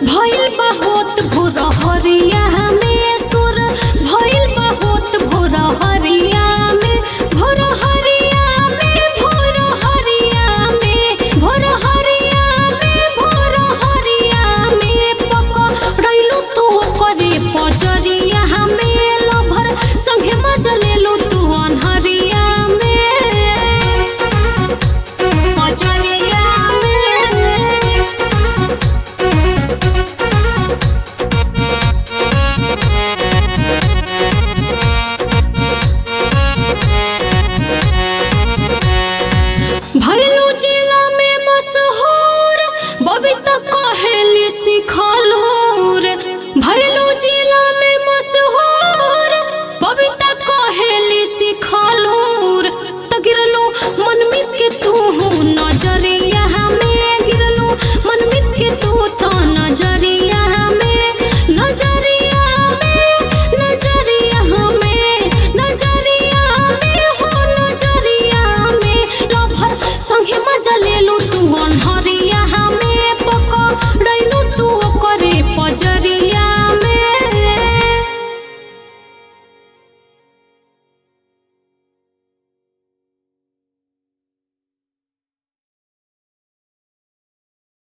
भइल बहुत भोर हरिया में सुर भइल बहुत भोर हरिया में भोर हरिया में भोर हरिया में भोर हरिया में भोर हरिया में पकड़ैलू तू करे पजरिया में लभर संगे मजलेलू तू अनहरिया में पजरिया में भैलू जिला में मशहूर बबी तो कहेली सिखल